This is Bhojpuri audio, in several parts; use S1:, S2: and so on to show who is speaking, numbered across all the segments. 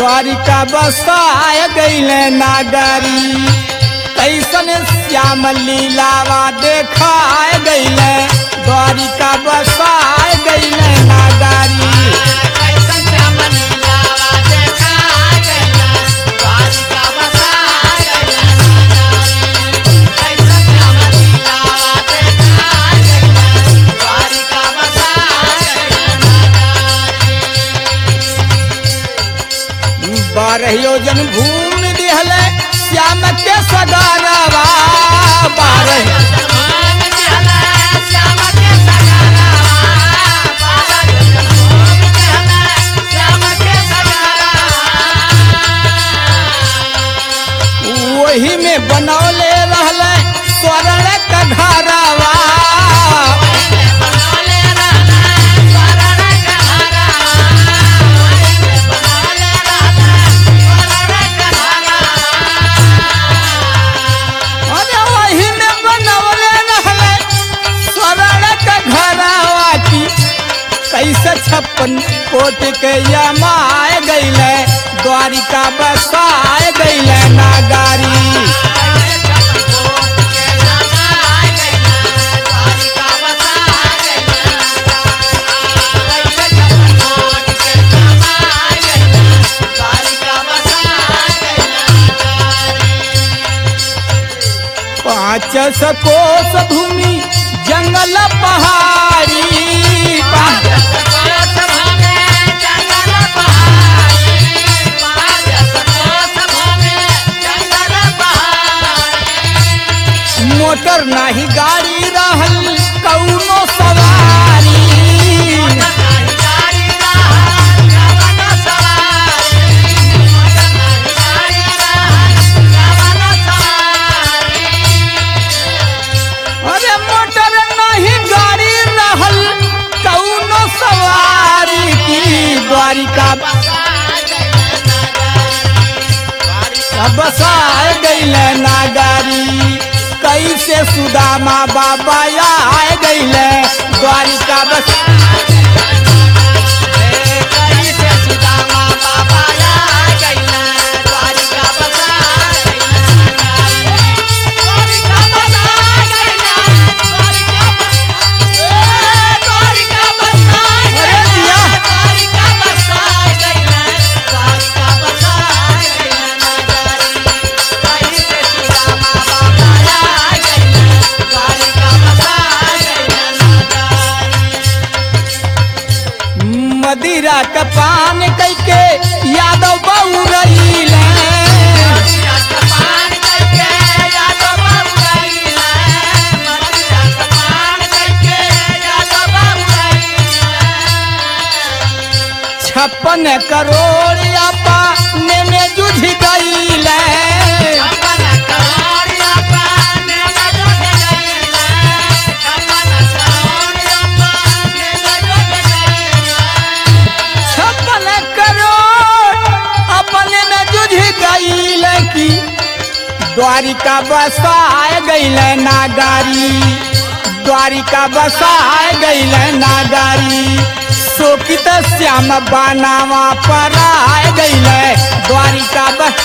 S1: द्वारिका बसाय गईले नागरी कैसन श्याम लीलावा देखाय गईले द्वारिका बसाय गईले नागरी बारह योजन भूमि दिहले श्याम के सगारवा बारह वही में बनौले रहले स्वर्ण का घरवा अरे वही में बनौले रहले स्वर्ण का घरवा की कैसे छप्पन कोट के यमाए गईले द्वारिका बसाए गईले नागारी पाँच सकोस भूमि जंगल पहाड़ी पा- मोटर नाही गाड़ी रहल कौनो सवारी अरे मोटर नहीं गाड़ी रहल कौनो सवारी की द्वारिका बसाए गईले नागारी कैसे सुदामा बाबा आए गईले द्वारिका बस अरे दिया मदिरा का पान कैके यादव बहु रहीले छप्पन करोड़ पाने में जुझ गईले छप्पन करोड़ अपने में जुझ गईले की द्वारिका बसाए गईले नागारी द्वारिका बसाए गईले नागारी शोकित श्याम बानावा पर आए गईले द्वारिका बस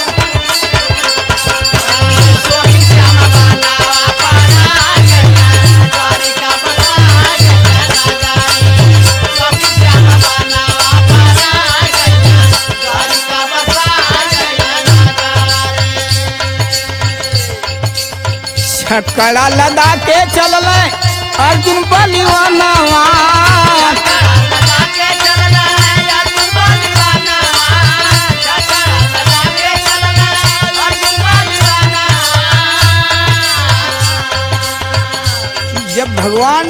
S1: छकड़ा लदा के चलल अर्जुन बलिवानवा जब भगवान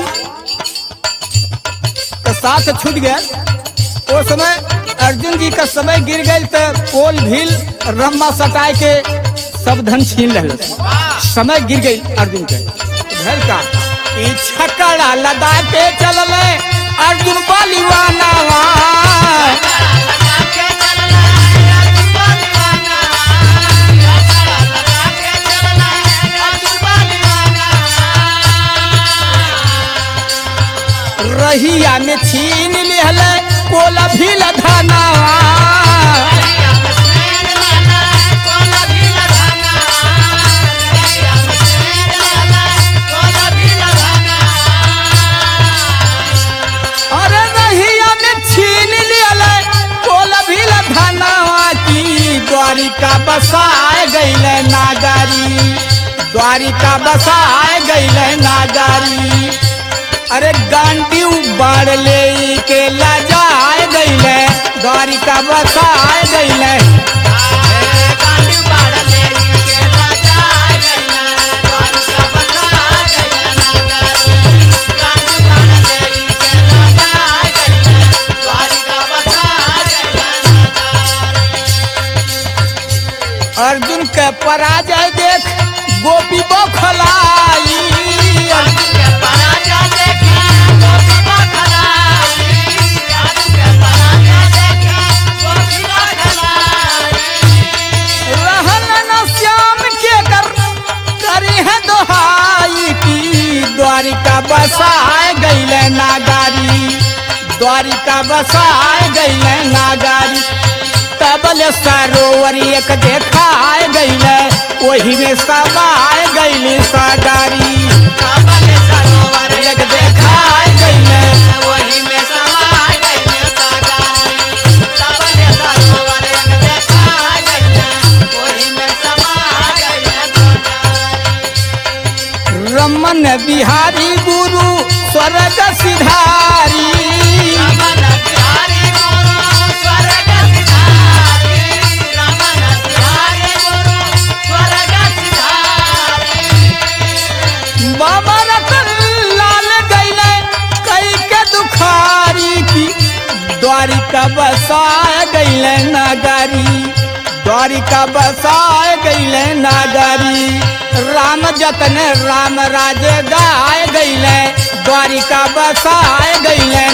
S1: का साथ छूट गया वो समय अर्जुन जी का समय गिर गए तो पोल भील रम्मा सटाए के सब धन छीन रहे समय गिर गई अर्जुन के घर का ई छकड़ा लदा के चलल अर्जुन बलिवानवा रहिया में छीन लिहल कोला भील धनवा बसाए गईले नागारी द्वारिका बसाए गईले नागारी अरे गांडी बाढ़ ले के लजाए गईले द्वारिका बसाए गईले अर्जुन के पराजय देख गोपी बौखलाई रहन न श्याम के कर करी है दोहाई की द्वारिका बसाए गईले नागारी द्वारिका बसाए गईले नागारी तबल सरोवर एक देखाए गईले वही में समाए गईली सागारी एक देखाए गईले रमन बिहारी गुरु स्वर्ग सिधारी बाबा रतन लाल गईले कई के दुखारी की द्वारिका बसाए गईले नागारी द्वारिका बसाए गईले नागारी राम जतन राम राज गाय गईले द्वारिका बसाए गईले